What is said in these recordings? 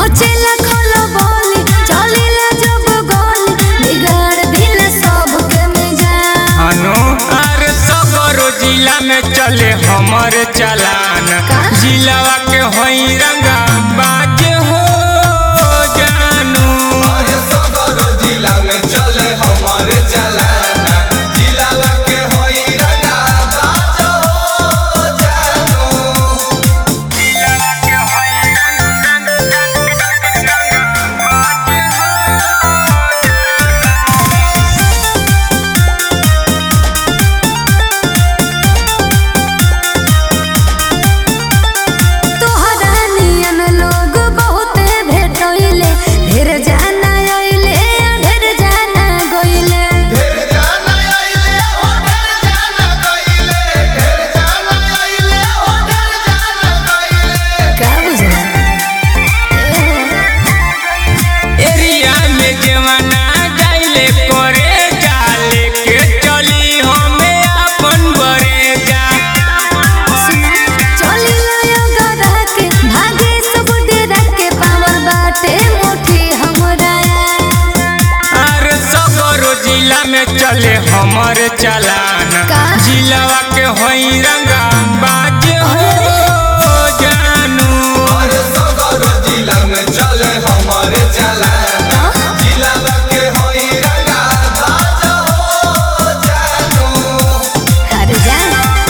मचेला खोलो बोली चलेला जब गोली बिगाड़ दिल सबके मिजान हनु अरे सगरो जिला में चले हमर चलान का? जिलावा के होई रंगा बाज हो जानू अरे सदर जिला में चले हमारे चलाना जिलावा के होई रंगा बाजो जानू तोहरा नियन लोग बहुते भेटोइले ढेर जाना आइले ढेर जाना गइले ढेर जाना आइले हो ढेर जाना गइले ढेर जाना आइले हो ढेर जाना गइले का बुझला एरिया में जवाना जाइले करे जाले के चली हमें अपन बरे जा चली लयो गधा के भागे सब डेरा के पावर बाटे मुट्ठी हमरा अरे सगरो जिला में चले हमर चलान का? जिलावा के होई रंगा बाज हो जानू अरे सदर जिला में चले हमारे चलाना जिलावा के होई रंगा बाजो जानू हर जा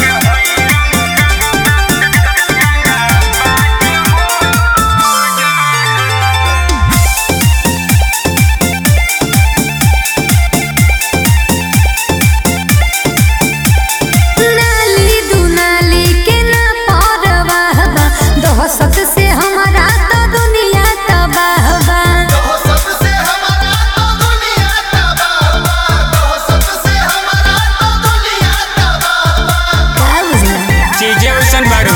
नाली दुनाली के ना परवाह बा दहशत से हमारा तो दुनिया तबाह बा कहो सबसे हमारा तो दुनिया तबाह बा कहो सबसे हमारा तो दुनिया तबाह बा का बुझला चीजें वैसन बारू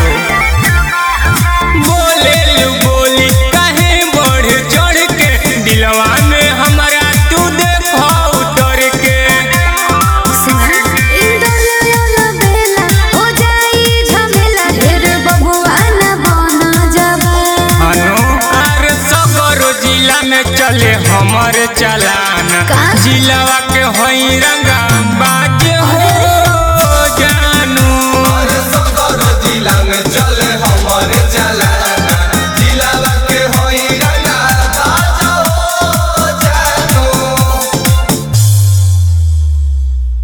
बोले लू बोली काहे बढ़ चढ़ के दिलवा में हमारा तू देखो उतर के सुना इंदरला बेला हो जाई झमेला ढेर बबुआ न बना जाबा हनु अरे सगरो जिला में चले हमर चलान का? जिलावा के होई रंगा